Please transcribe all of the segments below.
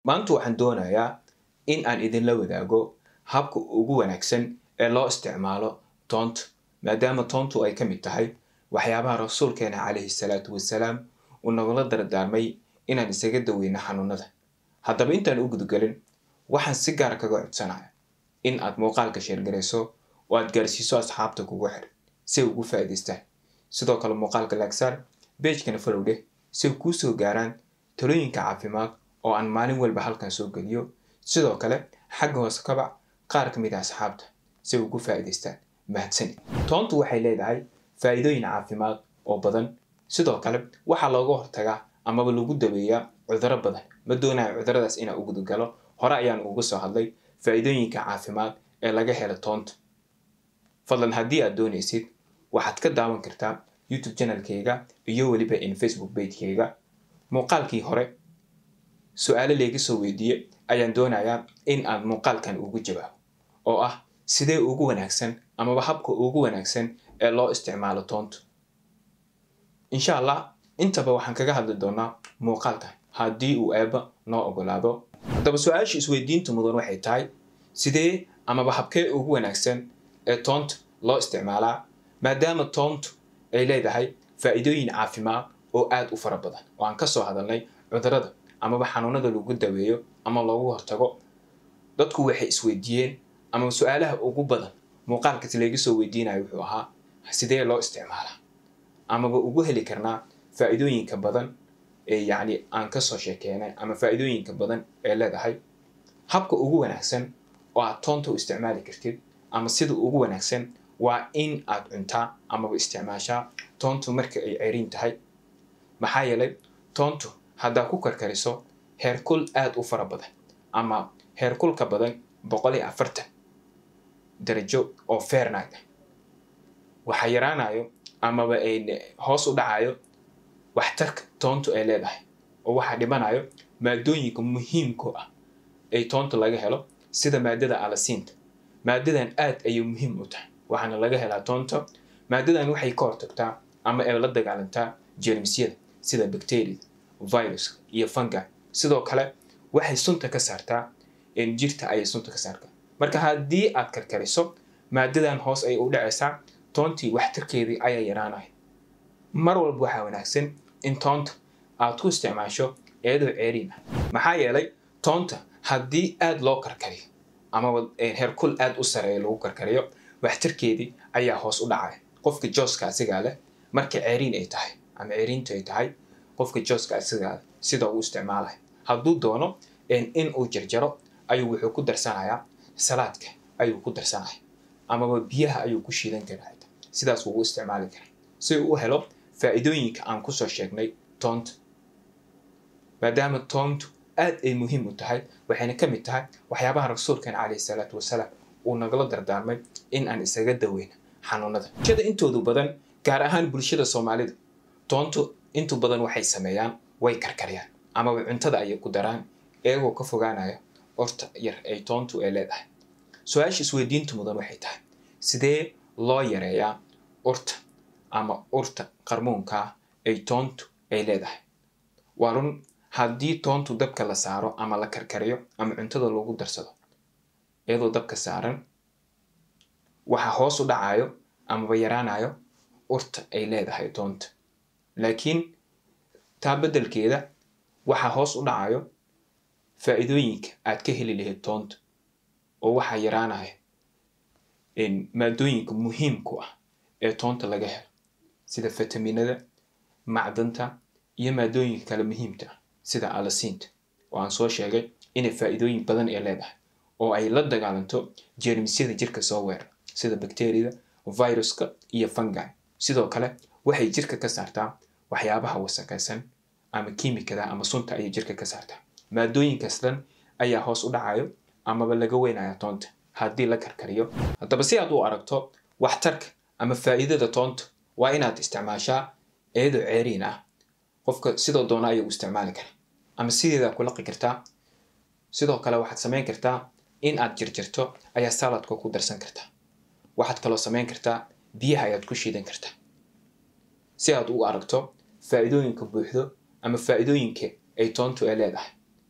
maanta waxaan doonayaa in aan idinla wadaago habka ugu wanaagsan ee loo isticmaalo toonta maadaama toontu ay ka mid tahay waxyaabaha rasuulkeena calayhi salaatu wasalaam uu nagula dardaarmay inaan isaga daweyno xanuunada haddaba intaan u gudgelin waxaan si gaar kaga codsanaya in aad muuqaalka sheergarayso oo aad gaarsiiso asxaabta kugu xir si ay ugu faa'iidaystaan sidoo kale muuqaalka laagsaar beejkana follow dheh si ay kuu soo gaaraan talooyinka caafimaad oo aan maalin walba halkan soo geliyo sidoo kale xagga hoose kabac qaar ka mid ah asxaabta si ay ugu faa'iidaystaan mahadsani toontu waxay leedahay faa'iidooyin caafimaad oo badan sidoo kale waxaa looga hortagaa amaba lagu daweeyaa cudurro badan ma doonayo cuduradaas inaan u gudgalo hore ayaan uga soo hadlay faa'iidooyinka caafimaad ee laga helo toonta fadlan haddii aad doonaysid waxaad ka daawan kartaa youtube channelkayga iyo weliba in facebook bagekayga muuqaalkii hore su-aalo layga soo weydiiyey ayaan doonayaa in aan muuqaalkan ugu jawaabo oo ah sidee ugu wanaagsan amaba habka ugu wanaagsan ee loo isticmaalo toonta insha allah intaba waxaan kaga hadli doonaa muuqaalkan haddii uu eeba noo ogolaado haddaba su-aasha isweydiinta mudan waxay tahay sidee amaba habkee ugu wanaagsan ee toonta loo isticmaalaa maadaama toontu ay leedahay faa'iidooyin caafimaad oo aad u fara badan oo aan kasoo hadalnay cudurada amaba xanuunada lagu daweeyo ama loogu hortago dadku waxay isweydiiyeen ama su-aalaha ugu badan muuqaalkas layga soo weydiinayo wuxuu ahaa sidee loo isticmaalaa amaba ugu heli karnaa faa'iidooyinka badan ee yacni aan kasoo sheekeynay ama faa'iidooyinka badan ee leedahay habka ugu wanaagsan oo aad toonta u isticmaali kartid ama sida ugu wanaagsan waa in aad cuntaa amaba isticmaashaa toontu marka ay ceriin tahay maxaa yeelay toontu haddaa ku karkariso heerkul aad u fara badan ama heerkulka badan boqol iyo afartan darajo oo fairnight ah waxaa yaraanayo amaba ay hoos u dhacayo waxtarka toontu ay leedahay oo waxaa dhimanayo maadooyinka muhiimka ah ay toonta laga helo sida maadada alasiinta maadadan aad ayay muhiim u tahay waxaana laga helaa toonta maadadan waxay ka hortagtaa ama ay la dagaalantaa jermisyada sida bacteriada viruska iyo fungi sidoo kale waxay sunta ka saartaa jirta ayay sunta ka saartaa marka haddii aad karkariso maadadan hoos ayay u dhacaysaa toontii waxtarkeedii ayaa yaraanaya mar walba waxaa wanaagsan in toonta aad ku isticmaasho iyadoo ceeriin ah maxaa yeelay toonta haddii aad loo karkariyo amaba heerkul aad u sareeya lagu karkariyo waxtarkeedii ayaa hoos u dhacaya qofka jooska asigaa leh marka ceeriin ay tahay ama ceeriintu ay tahay qofka jooska asigaa leh sida uu isticmaalaya hadduu doono in uu jarjaro ayuu wuxuu ku darsanayaa salaadka ayuu ku darsanaya amaba biyaha ayuu ku shiidan karaa sidaas wuu u isticmaali karaa si uu u helo faa'iidooyinka aan kusoo sheegnay toonta maadaama toontu aad ay muhiim u tahay waxayna ka mid tahay waxyaabaha rasuulkeena calayhi salaatu wasalaam uu nagala dardaarmay in aan isaga daweyno xanuunada bulshada intoodu badan gaar ahaan bulshada soomaalida toontu intu badan waxay sameeyaan way karkariyaan amaba cuntada ayay ku daraan iyagoo ka fogaanaya orta yar ay toontu ay leedahay su-aasha isweydiinta mudan waxay tahay sidee loo yareeyaa urta ama urta qarmuunkaa ay toontu ay leedahay waa run haddii toontu dabka la saaro ama la karkariyo ama cuntada lagu darsado iyadoo dabka saaran waxa hoos u dhacayo amaba yaraanayo urta ay leedahay toonta laakiin taa beddelkeeda waxaa hoos u dhacayo faa'iidooyinka aad ka heli lahayd toonta oo waxaa yaraanaya maadooyinka muhiimku ah ee toonta laga helo sida fitaminada macdanta iyo maadooyinka kale muhiimta ah sida alasiinta oo aan soo sheegay inay faa'iidooyin badan ay leedahay oo ay la dagaalanto jeermisyada jirka soo weera sida bacteriada viruska iyo fungi sidoo kale waxay jirka ka saartaa waxyaabaha wasaqaysan ama kiimikada ama sunta ayay jirka ka saartaa maadooyinkaas dhan ayaa hoos u dhacayo amaba laga weynaya toonta haddii la karkariyo haddaba si aad u aragto waxtarka ama faa'iidada toonta waa inaad isticmaashaa iyadoo ceeriin ah qofka sidoo doona ayuu isticmaali karaa ama sideedaa ku laqi kartaa sidoo kale waxaad samayn kartaa in aad jirjirto ayaa saladka ku darsan kartaa waxaad kaloo samayn kartaa biyaha ayaad ku shiidan kartaa si aad u aragto faa'iidooyinka buuxdo ama faa'iidooyinka ay toontu ay leedahay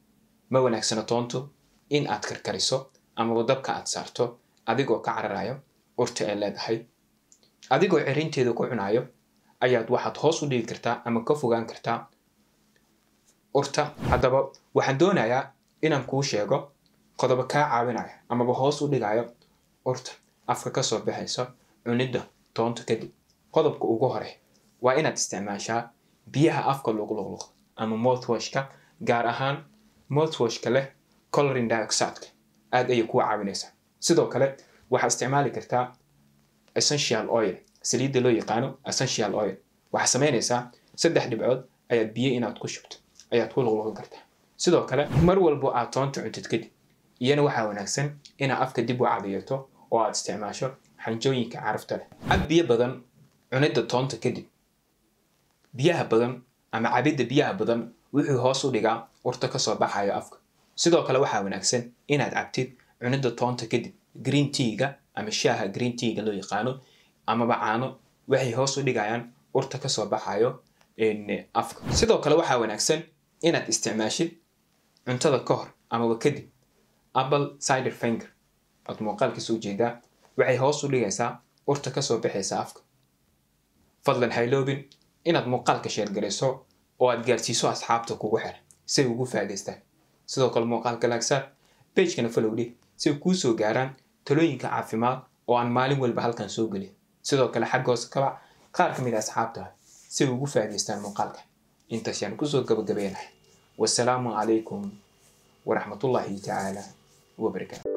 ma wanaagsano toontu in aad karkariso amaba dabka aad saarto adigoo ka cararayo urta ay leedahay adigoo cirinteeda ku cunayo ayaad waxaad hoos u dhigi kartaa ama ka fogaan kartaa urta haddaba waxaan doonayaa inaan kuu sheego qodobo kaa caawinaya amaba hoos u dhigayo urta afka kasoo baxaysa cunidda toonta kadib qodobka ugu hore waa inaad isticmaashaa biyaha afka luqluqluq ama mouthwashka gaar ahaan mouthwashka leh colorin dioxideka aad ayay kuu caawinaysaa sidoo kale waxaad isticmaali kartaa essential oil saliidda loo yaqaano essential oil waxaad samaynaysaa saddex dhibcood ayaad biyo inaad ku shubto ayaad ku luqluqin kartaa sidoo kale mar walbo aad toonta cuntid kadib iyana waxaa wanaagsan inaad afka dib u cadiyato oo aad isticmaasho xanjooyinka carafta leh cab biyo badan cunidda toonta kadib biyaha badan ama cabidda biyaha badan wuxuu hoos u dhigaa urta kasoo baxayo afka sidoo kale waxaa wanaagsan inaad cabtid cunidda toonta kadib green teaga ama shaaha green teaga loo yaqaano amaba caano waxay hoos u dhigayaan urta kasoo baxayo afka sidoo kale waxaa wanaagsan inaad isticmaashid cuntada ka hor amaba kadib apple cider finger ood muuqaalkiisa ujeedaa waxay hoos u dhigaysaa urta kasoo baxaysa afka fadlan hayloobin inaad muuqaalka sheergarayso oo aad gaarsiiso asxaabta kugu xira si ay ugu faa'idaystaan sidoo kale muuqaalka laagsaar pagekana falowdhi si ay kuu soo gaaraan talooyinka caafimaad oo aan maalin walba halkan soo gelin sidoo kale xagga hoose kabac qaar ka mid a asxaabta si ay ugu faa'idaystaan muuqaalka intaas yaan kusoo gabagabeynahay wasalaamu calaykum waraxmatullaahi tacaala wabarakaatu